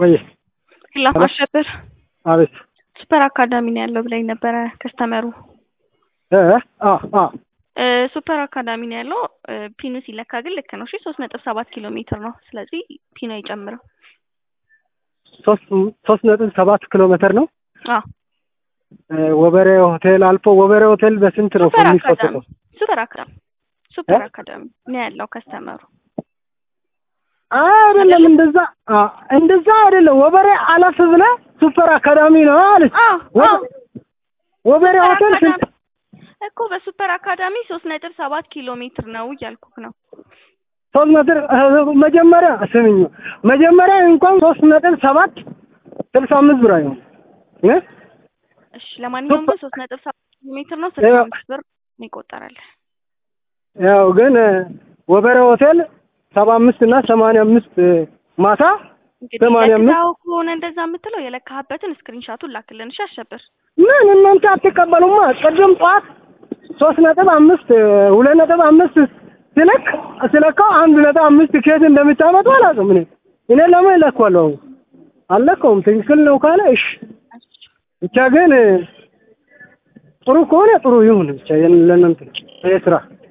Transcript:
ወይ ላ አሸብር አቤት ሱፐር አካዳሚ ነው ያለው ብላኝ ነበረ ከስተመሩ እ አ አ እ ሱፐር አካዳሚ ነው ያለው እ ፒኑ ሲለካ ግን ልክ ነው እሺ ሶስት ነጥብ ሰባት ኪሎ ሜትር ነው ስለዚህ ፒኑ አይጨምርም ሶስት ሶስት ነጥብ ሰባት ኪሎ ሜትር ነው አዎ እ ወበሬ ሆቴል አልፎ ወበሬ ሆቴል በስንት ነው ሱፐር አካዳሚ የሚፈተተው? ሱፐር አካዳሚ ሱፐር እ? አካዳሚ ነው ያለው ከስተመሩ አይደለም እንደዛ አ እንደዛ አይደለም። ወበሬ አለፍ ብለህ ሱፐር አካዳሚ ነው አለች። አዎ ወ- አዎ ወበሬ ሱፐር ሆቴል ስንት አካዳሚ እኮ በሱፐር አካዳሚ ሶስት ነጥብ ሰባት ኪሎ ሜትር ነው እያልኩህ ነው ሶስት ነጥብ እ፣ መጀመሪያ ስምኝ መጀመሪያ እንኳን ሶስት ነጥብ ሰባት ስልሳ አምስት ብር አይሆን እ እሺ ለማንኛውም ግን ሶስት ነጥብ ሰባት ኪሎ ሜትር ነው ስልሳ ያው- አምስት ብር ይቆጠራል ያው ግን እ፣ ወበሬ ሆቴል ሰባ አምስት እና ሰማንያ አምስት እ፣ ማታ እንግዲህ ሰማንያ አምስት ለግዛው ከሆነ እንደዛ የምትለው የለካህበትን ስክሪንሻቱን ላክልን እሺ አሸብር ምን እናንተ አትቀበሉማ? ቅድም ጠዋት ሶስት ነጥብ አምስት እ፣ ሁለት ነጥብ አምስት ሲለክ ሲለካው አንድ ነጥብ አምስት ኬት እንደምታመጡ አላውቅም። እኔ እኔ ለምን እለካዋለሁ? አልለካውም። ትክክል ነው ካለ እሺ። ብቻ ግን እ፣ ጥሩ ከሆነ ጥሩ ይሁን ብቻ የን- ለእናንተ ይሄ ስራ